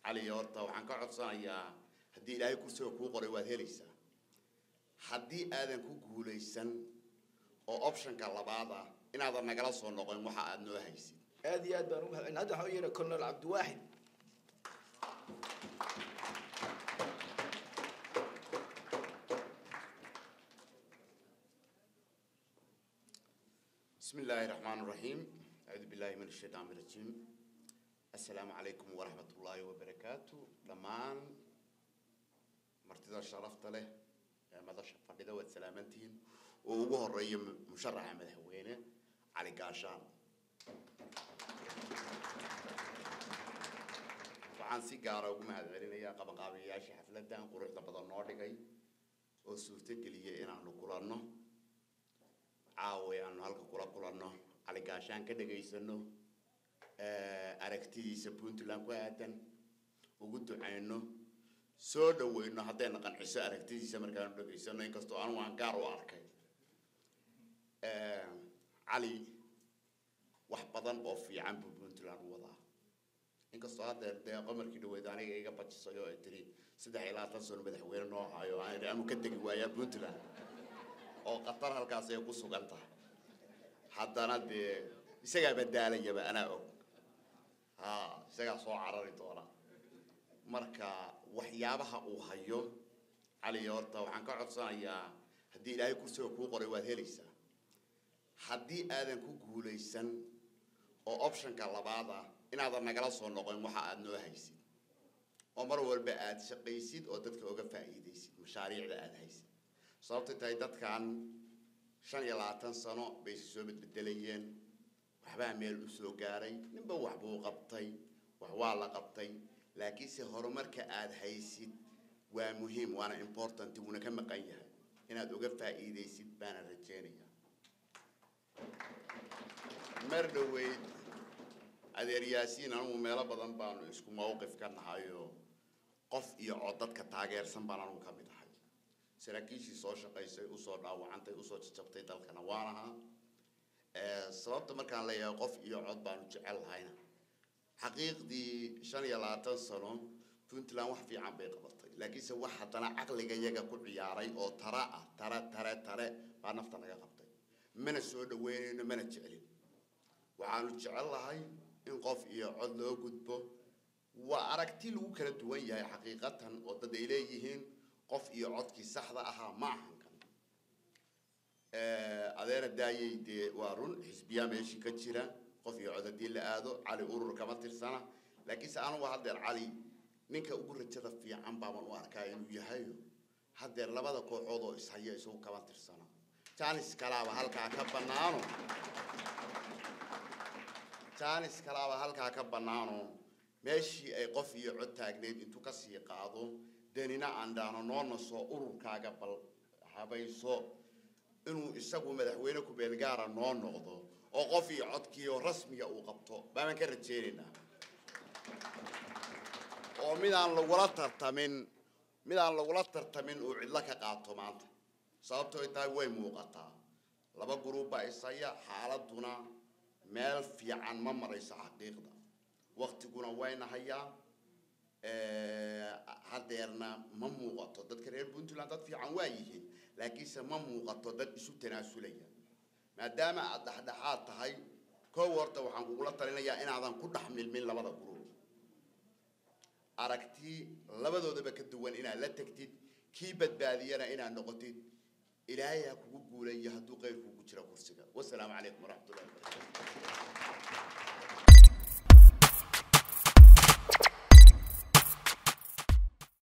cali horta waxaan ka codsanayaa haddii ilaahay kursiga kuu qoray waad helaysaa haddii aadan ku guulaysan oo optionka labaad ah inaadan nagala soo noqon waxa aad noo haysid aad iyo aad baan ugu mahadcelin hadda waxaan u yeehay colonel cabdiwaaxid بسم الله الرحمن الرحيم أعوذ بالله من الشيطان الرجيم السلام عليكم ورحمة الله وبركاته دمان مرتضى شرفت له ماذا شفر لذا والسلامتين ووجه الرئي مشرع مدحوينه علي قاشان waxaan si gaara ugu mahadcelinayaa qabanqaabiyayaashii xafladdan quruxda badan noo dhigay oo suurtageliyay inaanu kulanno caawa aanu halka kula kulanno cali gaashaan ka dhegaysano aragtidiisa puntland ku aadan ugu ducayno soo dhaweyno haddayna qanciso aragtidiisa markaanu dhegaysano inkastoo anigu aan gaar u arkay cali wax badan oo fiican buu puntland u wadaa inkastoo haddeer dee qamarkii dhaweyd aniga iga bajisay oo ay tiri saddex iyo labaatan sano madaxweyne noo hayo aan idhi amu ka tegi waayaa puntland oo qatar halkaas ay ku sugan tahay haddana dee isagaa badaalayaba anaa og ha isagaa soo carari doona marka waxyaabaha uu hayo cali horta waxaan ka codsanayaa haddii ilaahay kursiga kuu qoray waad helaysaa haddii aadan ku guulaysan oo optionka labaad ah inaadan nagala soo noqon waxa aad noo haysid oo mar walba aad shaqaysid oo dadka oga faa'iidaysid mashaariicda aad haysid sababtay tahay dadkan shan iyo labaatan sano bay soo bedbedelayeen waxbaa meel u soo gaaray ninba waxbuu qabtay wax waa la qabtay laakiinse horumarka aad haysid waa muhiim waana important wuuna ka maqan yahay inaad uga faa'iidaysid baana rajeynaya mar dhaweyd adeer yaasiin anugu meelo badan baanu isku mawqif ka nahayo qof iyo cod dadka taageersan baan anugu ka mid ahay saraakiishii soo shaqaysay usoo dhaawacantay usoo jajabtay dalkana waan ahaa sababta markaan leeyahay qof iyo cod baanu jecel lahayna xaqiiqdii shan iyo labaatan sano puntland wax fiican bay qabatay laakiinse wax haddana caqliga yaga ku ciyaaray oo tara ah tare tare tare baa nafta naga qabtay mana soo dhaweynayno mana jeclin waxaanu jecel lahay in qof iyo cod loo gudbo waa aragti lagu kala duwan yahay xaqiiqatan oo dad ay leeyihiin qof iyo codkii saxda ahaa ma ahan kan adeera daayay dee waa run xisbiyaa meeshii ka jira qof iyo cod haddii la aado cali urur kama tirsana laakiinse anugu haddeer cali ninka ugu rajada fiican baaban u arkaa inuu yahayo haddeer labada kooxood oo ishaya isagu kama tirsana janis kalaaba halkaa ka banaano janis kalaaba halkaa ka banaano meeshii ay qof iyo cod taagneyd intuu kasii qaado danina aan dhaano noona soo ururkaaga bal habayso inuu isagu madaxweyne ku-beelgaara noo noqdo oo qof iyo codkii oo rasmiga uu qabto baaban ka rajeynaynaa oo midaan lagula tartamin midaan lagula tartamin uu cidlo ka qaato maanta sababto ay tahay way muuqataa laba guruubbaa ishaya xaaladuna meel fiican ma marayso xaqiiqda waktiguna wayna hayaa haddeerna ma muuqato dadka reer puntland dad fiican waa yihiin laakiinse ma muuqato dad isu tanaasulaya maadaama aad dhexdhexaad tahay koow horta waxaan kugula talinayaa inaadan ku dhex milmin labada guruub aragti labadoodaba ka duwan inaad la tegtid kii badbaadiyana inaad noqotid ilaahay ha kugu guulayo hadduu qeyr kugu jira kursiga wasalaamu calaykum waraxmatullahi wabarakatu